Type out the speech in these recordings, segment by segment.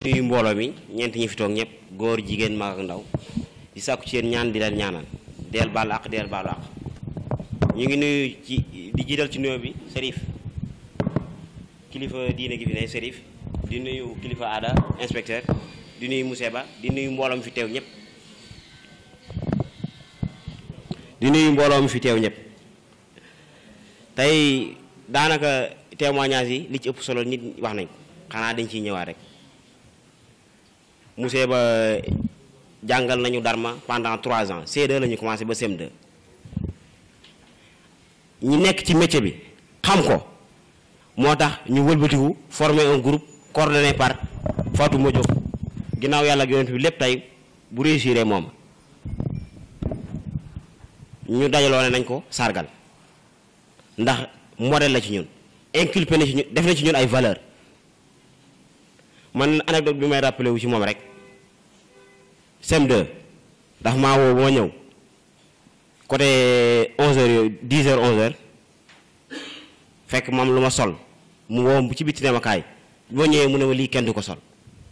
nuyu mbooloo mi ñeent ñi fi toog ñëpp góor jigéen mag ak ndaw di sàkku ci yéen ñaan di leen ñaanal deel baalu àq deel baalu àq ñu ngi nuyu ci di jiital ci nuyoo bi Serif kilifa diine gi fi ne Serif di nuyu kilifa aada inspecteur di nuyu Moussa Ba di nuyu mbooloo mi fi teew ñëpp di nuyu mbooloo mi fi teew ñëpp tey daanaka témoignage yi li ci ëpp solo nit wax nañ ko xanaa dañ ciy ñëwaat rek Moussa Ba jàngal nañu Dharma pendant trois ans C2 la ñu commencé ba CM2 ñi nekk ci métier bi xam ko moo tax ñu wëlbatiku former un groupe coordonné par Fatou Modio ginnaaw yàlla ak yonent bi lépp tey bu réussir moom ñu dajaloo ne nañ ko sargal ndax modèle la ci ñun inculpé na ci ñun def na ci ñun ay valeur man anecdote bi may rappelé wu ci moom rek CM2 ndax maa woo moo ñëw côté 11h yooyu 10h 11h fekk moom lu ma sol mu woo bu ci bitti ne ma kaay boo ñëwee mu ne ma lii kenn du ko sol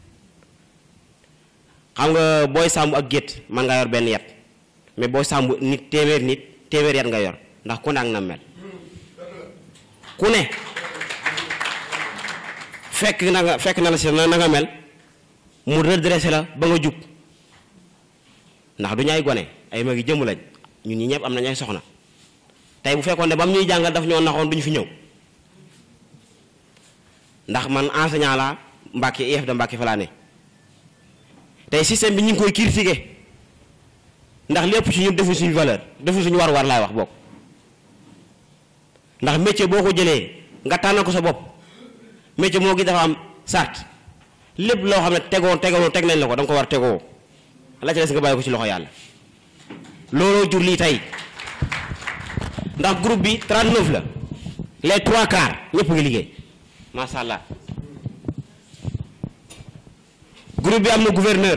xam nga booy sàmm ak gétt man nga yor benn yat mais booy sàmm nit téeméer nit téeméer yat nga yor ndax ku ne ak na mel ku ne fekk na nga fekk na la si na nga mel mu redressé la ba nga jub ndax du ñu ay gone ay magi jëmm lañ ñun ñi ñëpp am nañ ay soxna tey bu fekkoon ne ba mu ñuy jàngal daf ñoo naxoon duñu fi ñëw ndax man enseignant la Mbàkke IEF de Mbàkke fa laa ne tey système bi ñu ngi koy critiquer ndax lépp ci ñun defu suñu valeur defu suñu war-war laay wax bokk ndax métier boo ko jëlee nga tànnal ko sa bopp métier moo gi dafa am sart lépp loo xam ne tegoo tegoo teg nañ la ko da nga ko war tegoo la ca des nga bàyyi ko ci loxo yàlla looloo jur lii tey ndax groupe bi 39 la les trois quarts ñëpp ngi liggéey macha allah groupe bi am na gouverneur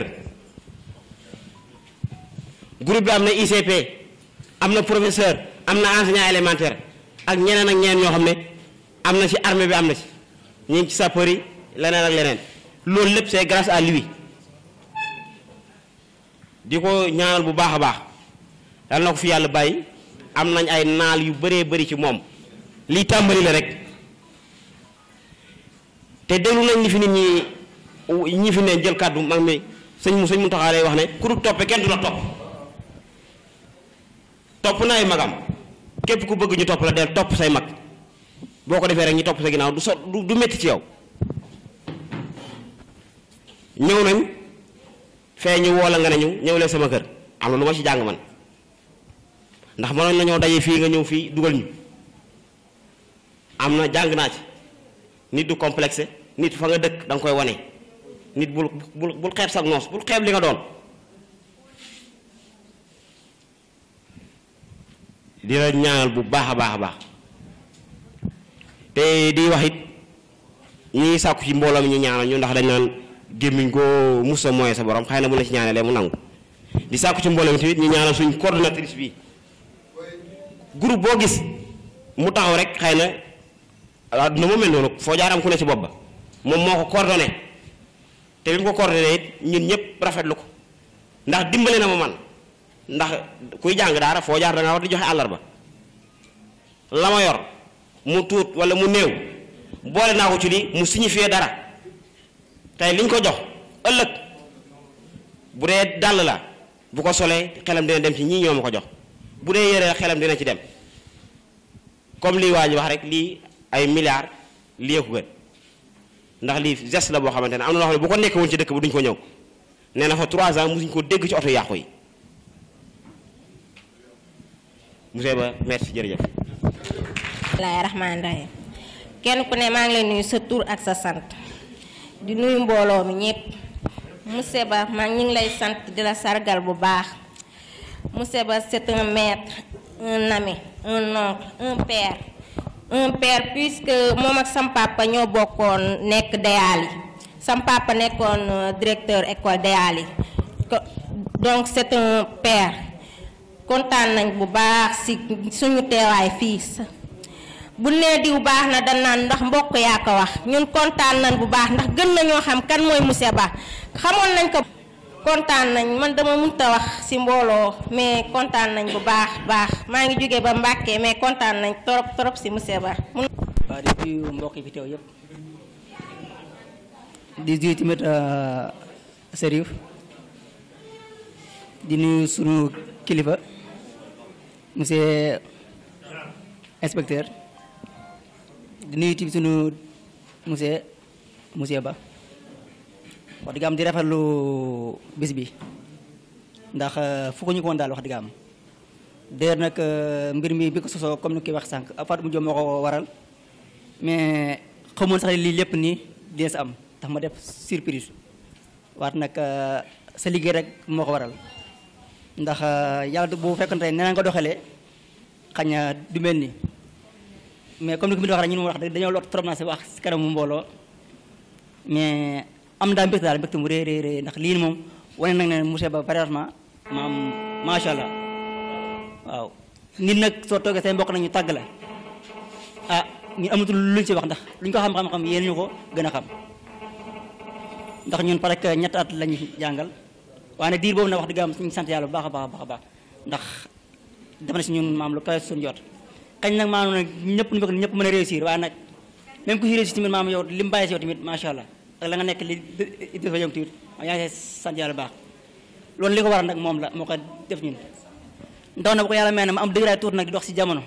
groupe bi am na ICP am na professeur am na enseignant élémentaire ak ñeneen ak ñeneen ñoo xam ne am na ci armée bi am na ci ñu ngi ci sapeur yi leneen ak leneen loolu lépp c'est grâce à lui di ko ñaanal bu baax a baax yal na ko fi yàlla bàyyi am nañ ay naal yu bëree bëri ci moom lii tàmbali la rek te déglu nañ li fi nit ñi ñi fi ne jël kàddu mag mi sëñ mu sëñ mu taxaaree wax ne ku dul toppe kenn du la topp topp na ay magam képp ku bëgg ñu topp la del topp say mag boo ko defee rek ñu topp sa ginnaaw du so du du métti ci yow ñëw nañ fee ñu woo la nga ne ñu ñëw leen sama kër am na lu ma ci jàng man ndax mënoon nañoo daje fii nga ñëw fii dugal ñu am na jàng naa ci nit du complexe nit fa nga dëkk da nga koy wane nit bul bul bul xeeb sa noos bul xeeb li nga doon di la ñaanal bu baax a baax a baax te di wax it ñi sàkku ci mbooloo mi ñu ñaanal ñu ndax dañ naan gémmiñ goo musa mooy sa borom xëy na bu la ci ñaanalee mu nangu di sàkku ci mbooloo mi tamit ñu ñaanal suñ coordonnatrice bi groupe boo gis mu taxaw rek xëy na àdduna moo mel noonu foo jaar am ku ne ci bopp ba moom moo ko coordonné te bi mu ko coordonné it ñun ñëpp rafetlu ko ndax dimbale na ma man ndax kuy jàng daara foo jaar da nga war di joxe àllarba la ma yor mu tuut wala mu néew boole naa ko ci lii mu signifié dara tey liñ ko jox ëllëg bu dee dàll la bu ko solee xelam dina dem ci ñii ñoo ma ko jox bu dee yére xelam dina ci dem comme lii waa ji wax rek lii ay milliards lii ko gën ndax lii geste la boo xamante ne am na loo xam ne bu ko nekk woon ci dëkk bi duñ ko ñëw nee na fa 3 ans musuñ ko dégg ci oto yàqu yi monsieur Ba merci jërëjëf. bismillaahi rahmaani rahiim kenn ku ne maa ngi lay nuyu sa tur ak sa sant di nuyu mbooloo mi ñëpp monsieur Ba maa ngi lay sant di la sargal bu baax monsieur Ba c'est un maître un ami un oncle un père un père puisque moom ak sam papa ñoo bokkoon nekk Deyali sam papa nekkoon directeur école Deyali donc c'est un père kontaan nañ bu baax ci suñu teewaay fii bu nee diw baax na dañ naan ndax mbokk yaa ko wax ñun kontaan nañ bu baax ndax gën nañoo xam kan mooy monsieur Ba xamoon nañ ko kontaan nañ man dama mënta wax ci mbooloo mais kontaan nañ bu baax baax maa ngi jóge ba Mbàkke mais kontaan nañ trop trop ci monsieur Ba waaw di nuyu mbokk yi fi teew yëpp di nuyu tamit Serif di nuyu sunu kilifa monsieur inspecteur di nuyu tamit sunu monsieur monsieur Ba wax dëgg am di rafetlu bis bi ndax fu ko ñu ko woon daal wax dëgg am déer nag mbir mi bi ko sosoo comme ni koy wax sànq Fatou mu Diop moo ko waral mais xamoon sax lii lépp nii dina sa am tax ma def surprise waat nag sa liggéey rek moo ko waral ndax yàlla bu fekkoon tey nee na nga doxalee xañ na du mel nii mais comme ni ko mi di wax rek ñun wax dëgg dañoo lot trop naa si wax si kanamu mbooloo mais am daal mbégte daal mbégte mu rëy rëy rëy ndax lii moom wane nag ne monsieur Ba vraiment maam macha allah waaw nit nag soo toogee say mbokk nag ñu tàgg la ah ñu amatul luñ ci wax ndax luñ ko xam-xam-xam yéen ñu ko gën a xam ndax ñun parce que ñett at lañu jàngal waaye nag diir boobu nag wax dëgg am suñu sant yàlla bu baax a baax a baax a baax ndax def na si ñun maam lu kawe suñu jot kañ nag maanaam nag ñëpp ñu bëgg ñëpp mën a réussir waaye nag même ku si réussir tamit maam yow li mu bàyyi si yow tamit macha allah ak la nga nekk li dafa yëngu tamit yaa ngi sant yàlla bu baax loolu li ko waral nag moom la moo ko def ñun ndaw na bu ko yàlla may na ma am dëgëraay tuuti nag di dox si jamono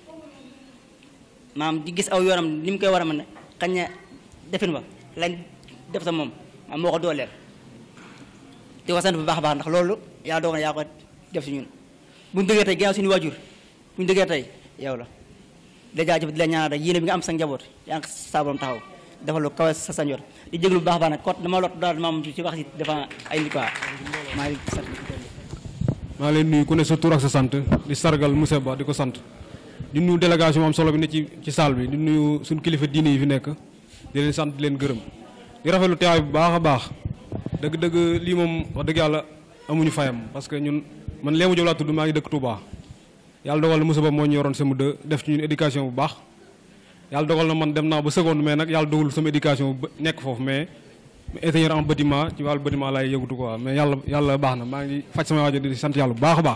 maam di gis aw yoonam ni mu koy war a mën a xañ na defin ba lañ def sa moom maam moo ko dooleel di ko sant bu baax a baax ndax loolu yaa doog na yaa ko def si ñun buñu dëggee tey ginnaaw suñu waajur buñu dëggee tey yow la di jaajëf di la ñaanal rek yéene bi nga am sa njaboot yaa ngi sa borom taxaw defal lu kawe sa sa njot di jéglu bu baax a baax nag kot dama lot daal maam ci wax si dafa ay nit quoi maa ngi sant maa leen nuyu ku ne sa tur ak sa sant di sargal monsieur Ba di ko sant di nuyu délégation am solo bi ne ci ci salle bi di nuyu suñu kilifa diine yi fi nekk di leen sant di leen gërëm di rafetlu teewaay bu baax a baax dëgg-dëgg lii moom wax dëgg yàlla amuñu fayam parce que ñun man Léemu Diop laa tudd maa ngi dëkk Touba yàlla dogal na monsieur Ba moo ñu yoroon sama dë def ci ñun éducation bu baax yàlla dogal na man dem naa ba seconde mais nag yàlla dogalul sama éducation bu nekk foofu mais ingénieur en bâtiment ci wàllu bâtiment laay yëgutu quoi mais yàlla yàlla baax na maa ngi faj sama waajo di sant yàlla bu baax a baax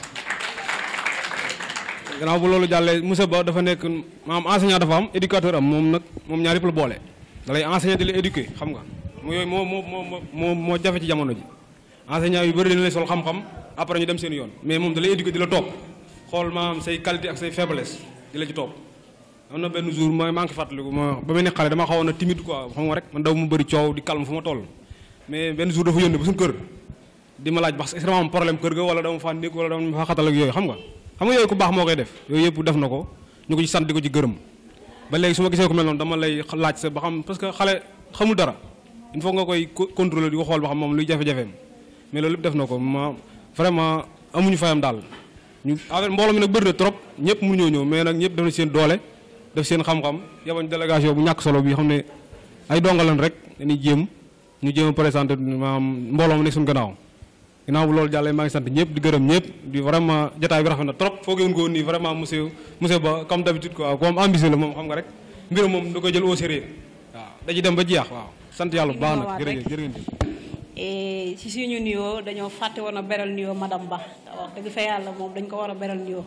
gannaaw bu loolu jàllee monsieur Ba dafa nekk maam enseignant dafa am éducateur am moom nag moom ñaar yëpp la boole da lay enseigner di la éduquer xam nga mu yooyu moo moo moo moo moo jafe ci jamono ji enseignant yu bëri dañu lay sol xam-xam après ñu dem seen yoon mais moom da lay éduquer di la topp xool maam say qualité ak say faiblesse di la ci topp am na benn jour ma maa ngi fàttaliku ma ba may nekk xale dama xawoon a timide quoi xam nga rek man daw mu bëri coow di calme fu ma toll mais benn jour dafa yónnee ba suñu kër di ma laaj parce que dama am problème kër ga wala dama faa nekk wala dama faa xatal ak yooyu xam nga xam nga yooyu ku baax moo koy def yooyu yëpp def na ko ñu ko ci sant di ko ci gërëm ba léegi su ma gisee ko mel noonu dama lay laaj sa ba xam parce que xale xamul dara il faut nga koy contrôler di ko xool ba xam moom luy jafe-jafeem mais loolu lépp def na ko ma vraiment amuñu fayam daal ñu affaire mbooloo mi nag bëri na trop ñëpp mënuñoo ñëw mais nag ñëpp def na seen doole def seen xam-xam yabañ délégation bu ñàkk solo bi xam ne ay dongalan rek dañuy jéem ñu jéem a présenté maanaam mbooloo mi nekk suñu gannaaw ginnaaw bu loolu jàllee maa ngi sant ñëpp di gërëm ñëpp di vraiment jotaay bi rafet na trop foogee woon ko woon nii vraiment monsieur monsieur Ba comme d'habitude quoi comme ambitieux la moom xam nga rek mbiram moom da koy jël au sérieux waaw da ci dem ba jeex waaw sant yàlla bu baax nag jërëjëf jërëjëf ci suñu nuyoo dañoo fàtte woon a beral nuyoo madame Ba te wax dëgg fa yàlla moom dañ ko war a beral nuyoo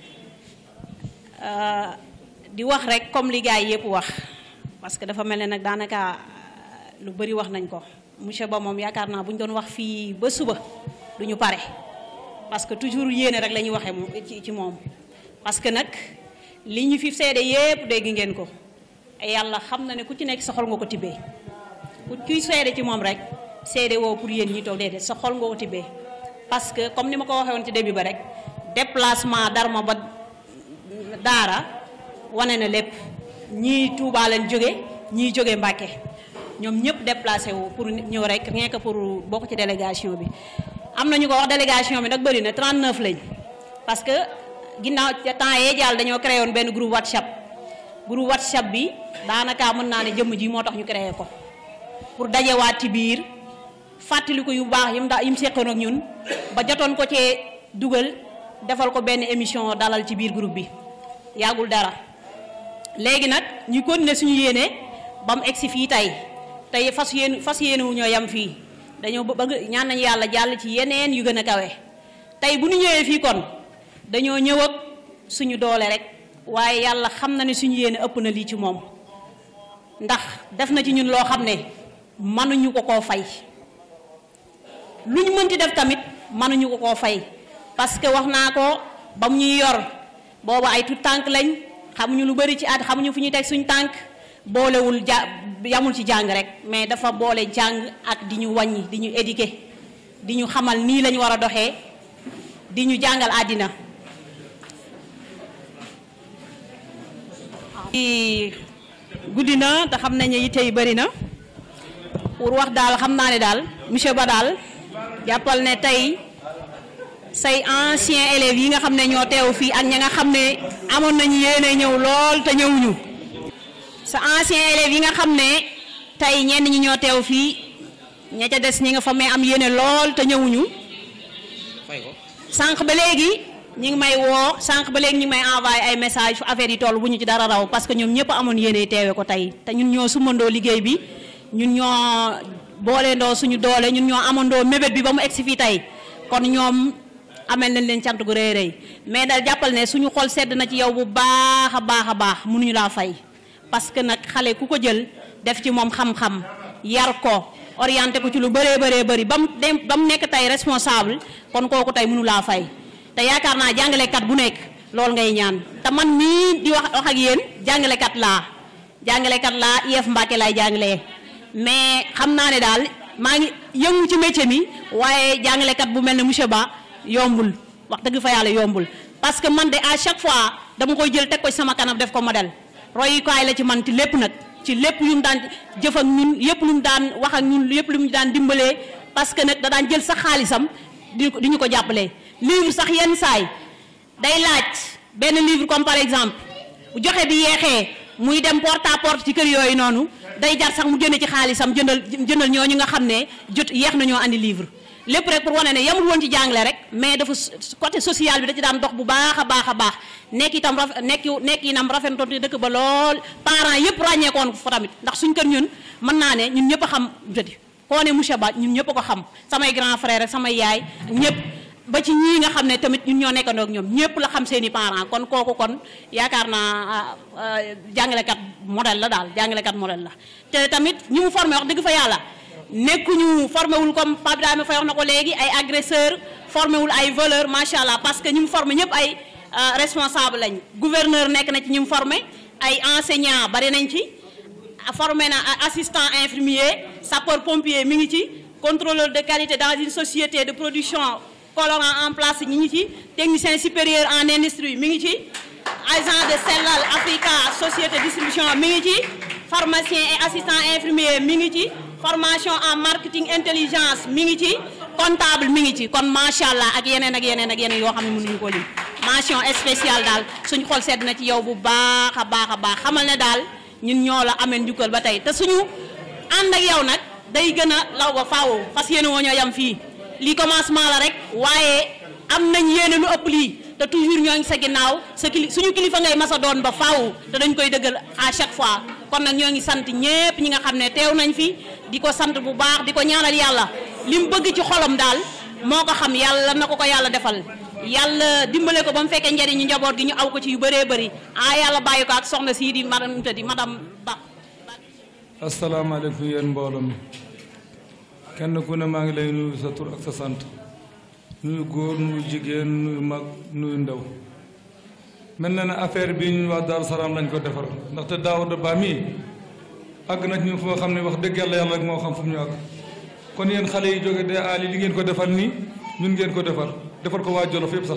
di wax rek comme li gars yi yëpp wax parce que dafa mel ne nag daanaka lu bëri wax nañ ko monsieur Ba moom yaakaar naa bu ñu doon wax fii ba suba du ñu pare parce que toujours yéene rek la ñuy waxee moom ci ci moom parce que nag li ñu fi seede yëpp dégg ngeen ko yàlla xam na ne ku ci nekk sa xol nga ko tibbee ku kuy seede ci moom rek seede woo pour yéen ñi toog déedéet sa xol nga ko tibbee parce que comme ni ma ko waxee woon ci début ba rek déplacement Darma ba Daara wane na lépp ñii Touba leen jóge ñii jóge Mbàkke ñoom ñëpp déplacé wu pour ñëw rek rien que pour bokk ci délégation bi am na ñu ko wax délégation bi nag bëri na 39 lañ parce que ginnaaw temps yee jàll dañoo créé woon benn groupe WhatsApp groupe WhatsApp bi daanaka mën naa ne jëmm ji moo tax ñu créé ko pour dajewaat ci biir fàttali ko yu baax yim daa yim seqoon ak ñun ba jotoon ko cee dugal defal ko benn émission dalal ci biir groupe bi yàggul dara léegi nag ñu continuer suñu yéene ba mu egsi fii tey tey fas yéen fas yéene wu ñoo yam fii dañoo bëgg ñaan nañu yàlla jàll ci yeneen yu gën a kawe tey bu ñu ñëwee fii kon dañoo ñëw ak suñu doole rek waaye yàlla xam na ne suñu yéene ëpp na lii ci moom ndax def na ci ñun loo xam ne mënuñu ko koo fay lu ñu mënti def tamit mënuñu ko koo fay parce que wax naa ko ba mu ñuy yor booba ay tout tànk lañ xamuñu lu bari ci at xamuñu fu ñuy teg suñu tànk boolewul ja yamul ci jàng rek mais dafa boole jàng ak di ñu wàññi di ñu éduquer di ñu xamal nii lañu war a doxee di ñu jàngal àddina guddi na te xam nañu yitte yi bëri na pour wax daal xam naa ne daal monsieur Ba daal jàppal ne tey say anciens élèves yi nga xam ne ñoo teew fii ak ña nga xam ne amoon nañu yéene ñëw lool te ñëwuñu sa anciens élèves yi nga xam ne tey ñenn ñi ñoo teew fii ña ca des ñi nga fa may am yéene lool te ñëwuñu sànq ba léegi ñi ngi may woo sànq ba léegi ñi ngi may envoyé ay message fu affaire yi toll bu ñu ci dara raw parce que ñoom ñëpp amoon yéene teewe ko tey te ñun ñoo sumandoo liggéey bi ñun ñoo booleendoo suñu doole ñun ñoo amandoo mébét bi ba mu egsi fii tey kon ñoom amel nañ leen cant gu rëy rëy mais daal jàppal ne suñu xol sedd na ci yow bu baax a baax a baax mënuñu laa fay parce que nag xale ku ko jël def ci moom xam-xam yar ko orienté ko ci lu bëree bëree bëri ba mu dem ba mu nekk tey responsable kon kooku tey mënu laa fay te yaakaar naa jàngalekat bu nekk loolu ngay ñaan te man mii di wax wax ak yéen jàngalekat laa jàngalekat laa IEF Mbacke laay jàngalee mais xam naa ne daal maa ngi yëngu ci métier mi waaye jàngalekat bu mel ne monsieur Ba yombul wax dëgg fa yàlla yombul parce que man de à chaque fois dama koy jël teg ko ci sama kanam def ko modèle royukaay la ci man ci lépp nag ci lépp yu mu daan jëf ak ñun yëpp lu mu daan wax ak ñun yëpp lu mu daan dimbalee parce que nag da daan jël sax xaalisam di di ñu ko jàppalee livre sax yenn saay day laaj benn livre comme par exemple bu joxe bi yeexee muy dem porte à porte ci kër yooyu noonu day jar sax mu génne ci xaalisam jëndal jëndal ñooñu nga xam ne jot yeex nañoo andi livre lépp rek pour wane ne yamul woon ci jàngale rek mais dafa côté social bi da ci daan dox bu baax a baax a baax nekk itam raf nekk nekk inam rafetoon te dëkk ba lool parents yëpp ràññeekoon fa tamit ndax suñ kër ñun mën naa ne ñun ñëpp a xam jëdi koo ne monsieur Ba ñun ñëpp a ko xam samay grand frère rek samay yaay ñëpp ba ci ñii nga xam ne tamit ñun ñoo nekkandoo ak ñoom ñëpp la xam seen i parents kon kooku kon yaakaar naa jàngalekat modèle la daal jàngalekat modèle la te tamit ñi mu formé wax dëgg fa yàlla nekkuñu formé wul comme Pape Ibrahima Faye wax na ko léegi ay agresseur formé wul ay voleur macha allah parce que ñi mu formé ñëpp ay responsable lañ gouverneur nekk na ci ñi mu formé ay enseignant bari nañ ci formé na assistant infirmier sapeur pompier mi ngi ci contrôleur de qualité dans une société de production colorant en place ñi ngi ci technicien supérieur en industrie mi ngi ci agent de Sellal Africa société distribution mi ngi ci pharmacien et assistant infirmier mi ngi ci formation en marketing intelligence mi ngi ci comptable mi ngi ci kon macha allah ak yeneen ak yeneen ak yeneen yoo xam ne mënuñu ko lim mention spéciale daal suñu xol sedd na ci yow bu baax a baax a baax xamal ne daal ñun ñoo la ameen njukkal ba tey te suñu ànd ak yow nag day gën a law ba faaw fas yéene woo ñoo yam fii lii commencement la rek waaye am nañ yéene lu ëpp lii te toujours ñoo ngi sa ginnaaw sa kili suñu kilifa ngay masa doon ba faaw te dañ koy dëggal à chaque fois kon nag ñoo ngi sant ñépp ñi nga xam ne teew nañ fi di ko sant bu baax di ko ñaanal yàlla li mu bëgg ci xolam daal moo ko xam yàlla na ko ko yàlla defal yàlla dimbale ko ba mu fekkee njëriñu njaboot gi ñu aw ko ci yu bëree bëri ah yàlla bàyyi ko ak soxna sii di madame di madame Ba. asalaamaaleykum yéen mbooloo mi kenn ku ne maa ngi lay nuyu sa tur ak sa sant nuyu góor nuyu jigéen nuyu mag nuyu ndaw mel na ne affaire bi ñu wax Daaru Salaam lañ ko defar ndaxte Daawuda Ba mii àgg na ñu foo xam ne wax dëgg yàlla yàlla rek moo xam fu mu ñu àgg kon yéen xale yi jóge de aali li ngeen ko defar nii ñun ngeen ko defar defar ko waa Jolof yëpp sax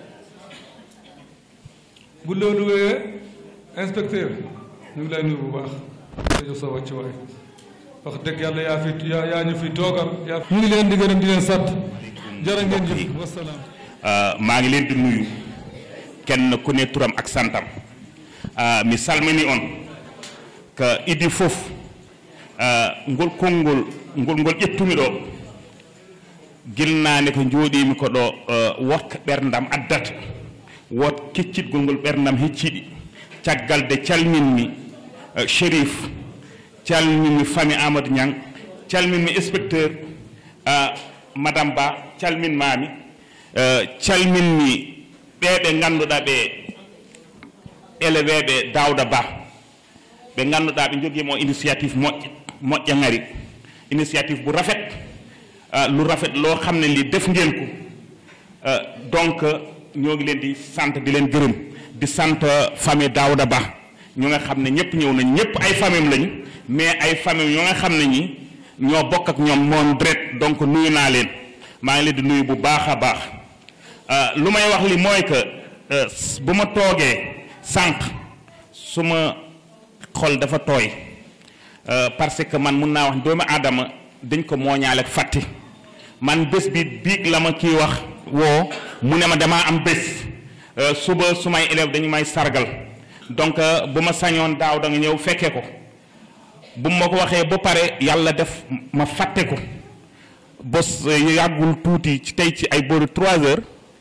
bu loolu wéyee inspecteur ñu ngi lay nuyu bu baax jërëjëf sa wàcc waay wax dëgg yàlla yaa fi yaa yaa ñu fi toogal yaa ñu ngi leen di gërëm di leen sant jërë ngeen jëf wasalaam maa ngi leen di nuyu kenn ku ne turam ak santam mi salmini on ko idi fof ngol konngol ngol ngol ƴettumi ɗo gilnaane ko jooɗimi ko ɗo wotka ɓerdam addata wot keccitgol ngol ɓerdam hecciɗi caggal de calminmi uh, shérif calminmi famille amadou niang calminmi inspecteur uh, madame ba calminmami uh, calminmi ɓeɓe ngannduɗa ɓe élevé dawda ba ɓe ngannduɗa ɓe joguimo initiative moƴƴa moƴƴa ngari initiative bu rafet lu rafet loo xam ne lii def ngeen ko donc ñoo ngi leen di sant di leen gërëm di sant famille Daouda Ba ñu nga xam ne ñëpp ñëw nañ ñëpp ay famille lañu mais ay famille yoo nga xam ne ñi ñoo bokk ak ñoom moom dret donc nuyu naa leen maa ngi leen di nuyu bu baax a baax lu may wax li mooy que bu ma toogee sànq su ma xol dafa tooy parce que man mun naa wax doomu aadama dañ ko mooñaale ak fàtte man bés bi biig la ma kii wax woo mu ne ma damaa am bés suba su may élève dañu may sargal donc bu ma sañoon daaw da nga ñëw fekke ko bu ma ko waxee ba pare yàlla def ma fàtte ko bés yàggul tuuti ci tey ci ay boori trois heures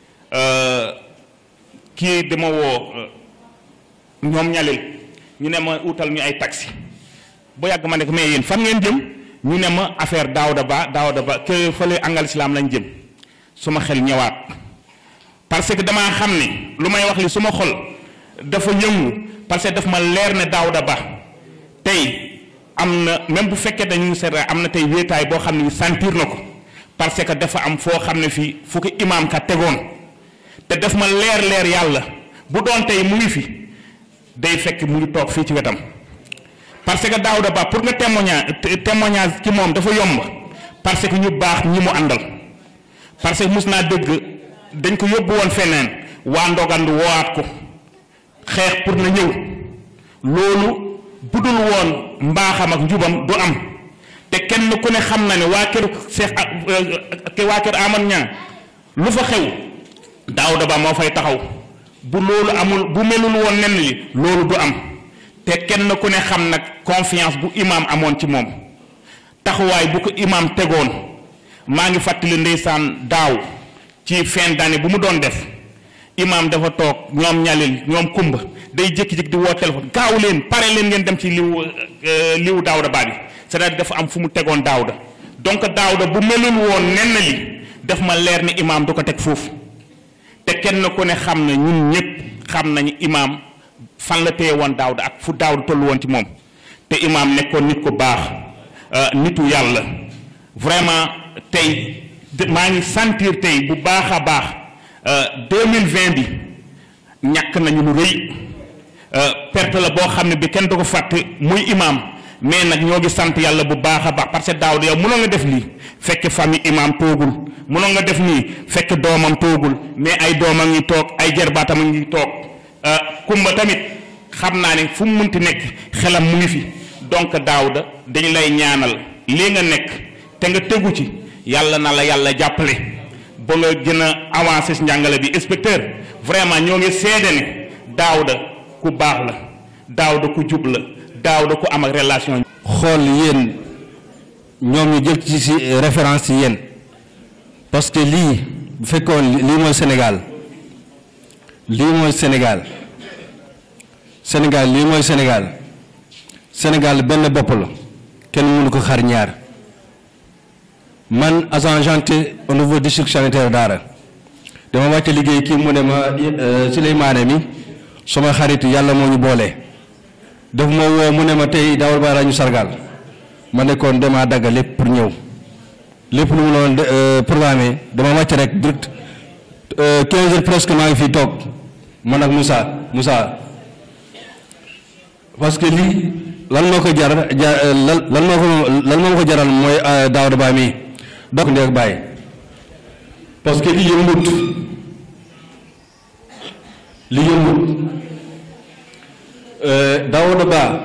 kii dama woo ñoom ñalil ñu ne ma utal ñu ay taxi bu yàgg ma ne ko mais yéen fan ngeen jëm ñu ne ma affaire Daouda Ba Daouda Ba que fële angal islam lañ jëm su ma xel ñëwaat parce que damaa xam ne lu may wax li su ma xol dafa yëngu parce que daf ma leer ne Daouda Ba tey am na même bu fekkee dañu seet am na tey wéetaay boo xam ne sentir na ko parce que dafa am foo xam ne fii fu ko imaam ka tegoon te daf ma leer leer yàlla bu doon tey mu ngi fi day fekk mu ngi toog fii ci wetam. parce que Daouda Ba pour nga témoignage témoignage ci moom dafa yomb parce que ñu baax ñi mu àndal parce que mus naa dégg dañ ko yóbbu woon feneen waa ndogandu woowaat ko xeex pour na ñëw loolu budul woon mbaaxam ak njubam du am te kenn ku ne xam na ne waa kër Seex ak waa kër Amad Ñang lu fa xew Daouda Ba moo fay taxaw bu loolu amul bu melul woon nenn li loolu du am te kenn ku ne xam nag confiance bu imaam amoon ci moom taxawaay bu ko imaam tegoon maa ngi fàttali ndeysaan daaw ci fin d'année bu mu doon def imaam dafa toog ñoom ñalil ñoom kumba day jékki-jékki di woo téléphone gaaw leen pare leen ngeen dem ci liw liw daawda baa bi c'est-à-dire dafa am fu mu tegoon daawda donc daawda bu melul woon nenn li daf ma leer ni imaam du ko teg foofu te kenn ku ne xam na ñun ñëpp xam nañu imaam fan la téye woon daawda ak fu daawda tollu woon ci moom te imaam nekkoon nit ku baax nitu yàlla vraiment tey maa ngi sentir tey bu baax a baax 2020 bi ñàkk nañu lu rëy perte la boo xam ne bi kenn du ko fàtte muy imaam mais nag ñoo ngi sant yàlla bu baax a baax parce que daawda yow mënoo nga def lii fekk famille imaam toogul mënoo nga def nii fekk doomam toogul mais ay doomam ngi toog ay jarbaatam ngi toog kumba tamit xam naa ne fu mu munti nekk xelam mu ngi fi donc daawda dañu lay ñaanal lii nga nekk te nga tegu ci yàlla na la yàlla jàppale ba nga gën a avancé si njàngale bi inspecteur vraiment ñoo ngi seede ne daawda ku baax la daawda ku jub la daawda ku am ak relation xool yéen ñoom ñu jël ci si référence ci yéen parce que lii bu fekkoon lii mooy Sénégal lii mooy Sénégal Sénégal lii mooy Sénégal Sénégal benn bopp la kenn mënu ko xar ñaar man agent janté au niveau district sanitaire Daara dama wàcce liggéey kii mu ne ma Souleymane mi sama xarit yàlla moo ñu boole daf ma woo mu ne ma tey Daouda Ba ñu sargal ma nekkoon damaa dagg lépp pour ñëw lépp lu mu noonu programme dama wàcc rek direct 15 heures presque maa ngi fii toog man ak Moussa Moussa parce que lii lan moo ko jar lan lan moo ko lan moo ko jaral mooy Daouda Ba mii donc ndee ak bàyyi parce que lii yëmbut lii yëmbut Daouda Ba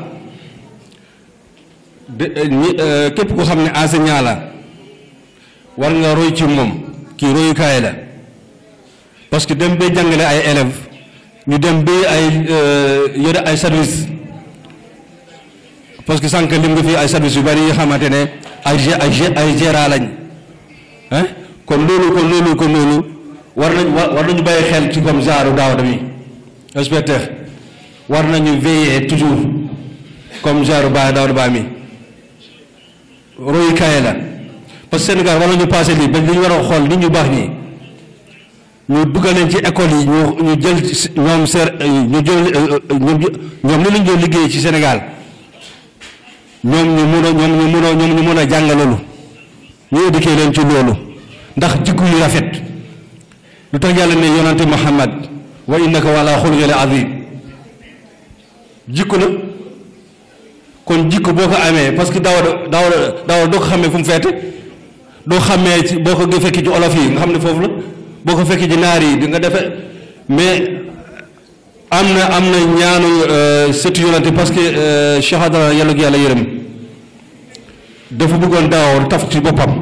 de ñi képp ko xam ne enseignant la war nga roy ci moom kii royukaay la parce que dem bay jàngale ay élèves ñu dem bay ay yore ay service parce que sànq lim nga fi ay service yu bari yi xamante ne ay ay ay gérant lañ ah kon loolu kon loolu kon loolu war nañ war nañu bàyyi xel ci comme genre Daouda mi inspecteur war nañu veiller toujours comme genre Ba Daouda Ba mi royukaay la parce que Sénégal war nañu passé lii ba li ñu war a xool nit ñu baax ñi ñu dugal leen ci école yi ñu ñu jël ñoom ser ñu jël ñoom ñoom li lañ doon liggéey ci Sénégal ñoom ñu mun a ñoom ñu mun a ñoom ñu mun a jàng loolu ñu éduqué leen ci loolu ndax jikko yu rafet lu tax yàlla ne yonante Muhammad wa innaka wala xuluqil azim jikko la kon jikko boo ko amee parce que daaw daaw daaw doo ko xamee fu mu feete doo xamee ci boo ko fekki ci olof yi nga xam ne foofu la boo ko fekki ci naar yi di nga defe mais am na am na ñaanu sëtu yonante parce que Cheikh Adara yàlla ko yàlla yërëm dafa bëggoon daaw taf ci boppam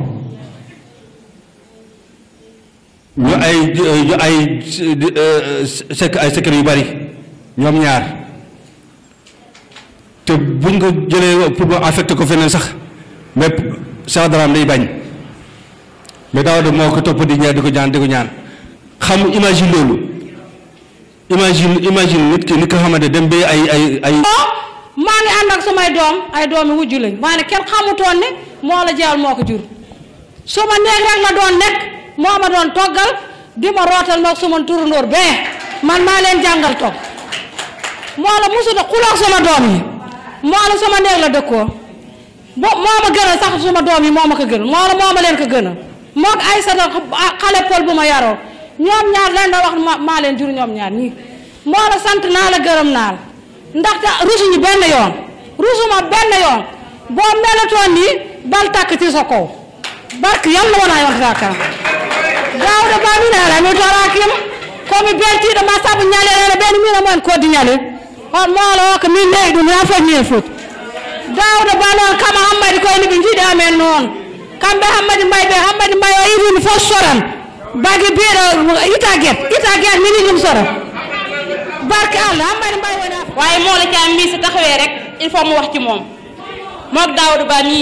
ñu ay ñu ay sekk ay secret yu bari ñoom ñaar te buñ ko jëlee pour ma affecté ko feneen sax mais Cheikh Adaraam day bañ mais daaw de moo ko topp di ñaan di ko ñaan di ko ñaan xam imagine loolu imagine imagine nit ki nit ko xamante dem ba ay ay ay maa ngi ànd ak samay doom ay doomi wujju lañ maa ne kenn xamutoon ne moo la jaal moo ko jur su ma néeg rek la doon nekk moo ma doon toggal di ma rootal moog suma turundoor bee man maa leen jàngal togg moo la musuta xuloog sama doom yi moo la sama néeg la dëkkoo bo moo ma gënal sax suma doom yi moo ma ko gënal moo la moo ma leen ko gënal moog ay sa xale pol bu ma yaroo ñoom ñaar leen da wax maa leen jur ñoom ñaar ñii moo la sant naa la gërëm naa la ndaxte rusuñu benn yoon rusuma benn yoon boo melatoon nii bal tàkk ci sa kaw barke yàlla wona yon zakam gawɗo baminala mi torakima komi beltiɗo ma saabu ñalelene ɓeni mina moen koddi ñale on moolo o ko min neyi ɗum ha fof mien foti dawɗo ba noon kama hammadi koyni ɓe jiiɗi amen noon kamɓe hammadi mbay ɓe hammadi mbay o irini fof soran bagi biɗo ita guet ita guet mini ɗum soran barke allah hammadi mbay woni waaye moo la caam mii su taxawee rek il faut mu wax ci moom moog daawdu ba mii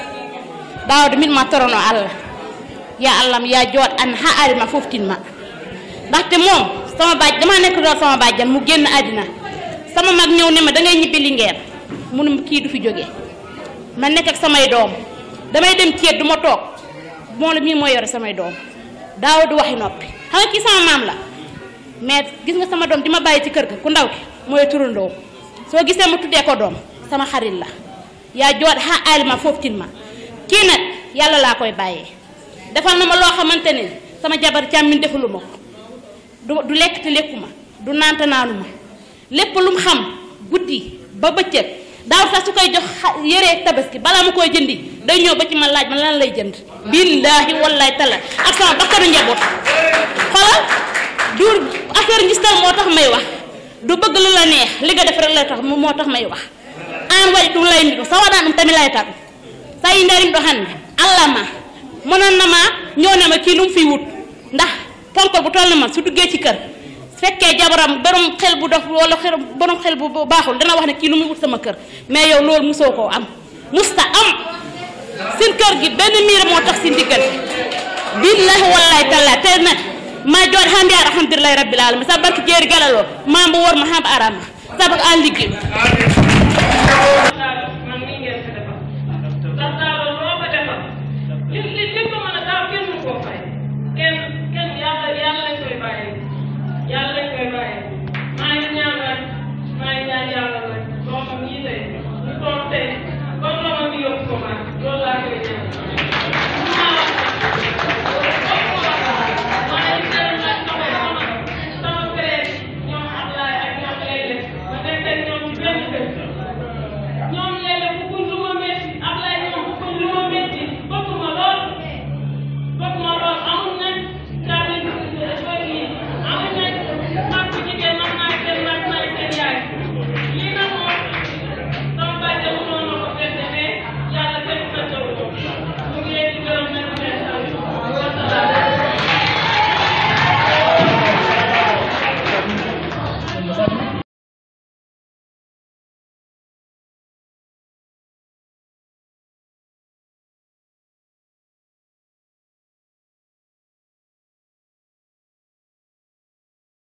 daawdu min ma torono allah ya allah ya joot an ha arima foftin ma ndaxte moom sama baaj dama nekk doon sama bàjjan mu génn àddina sama mag ñëw ne ma da ngay ñibbi Linguère munum kii du fi jógee ma nekk ak samay doom damay dem ceet du ma toog moo la mii mooy yore samay doom daawdu waxi noppi xam nga kii sama maam la mais gis nga sama doom di ma bàyyi ci kër ga ku ndaw ki mooy turandoo soo gisee ma tuddee ko doom sama xarit la yaa joot xa alima foofu tin ma kii nag yàlla laa koy bàyyee defal na ma loo xamante ne sama jabar càmmin defalu ma ko du du lekk te lekku ma du naan te naanu ma lépp lu mu xam guddi ba bëccëg daaw sax su koy jox yére tabaski balaa ma koy jëndi day ñëw ba ci ma laaj ma lan lay jënd billaahi wallahi tala ak sama bakkanu njaboot xoolal du affaire ngistal moo tax may wax du bëgg lu la neex li nga def rek la tax moo tax may wax an waɗi ɗum layndi ɗum so waɗa ɗum tami layta ɗum so yi darim ɗo hannde allah ma monon nama ñownema kii lum fi wut ndax ponkol bu toll na man su duggee ci kër su fekkee jabaram borom xel bu dof wala xel borom xel bu baaxul dana wax ne kii lu muy wut sama kër mais yow loolu musoo koo am musta am seen kër gi benn miir moo tax si ndiggante billahi wallahi taala te nag ma jooɗ ha mbiya alhamdulillahi rabbil alamin sabu barke jeeri galal o mambo worma hamba arama sabu an liggi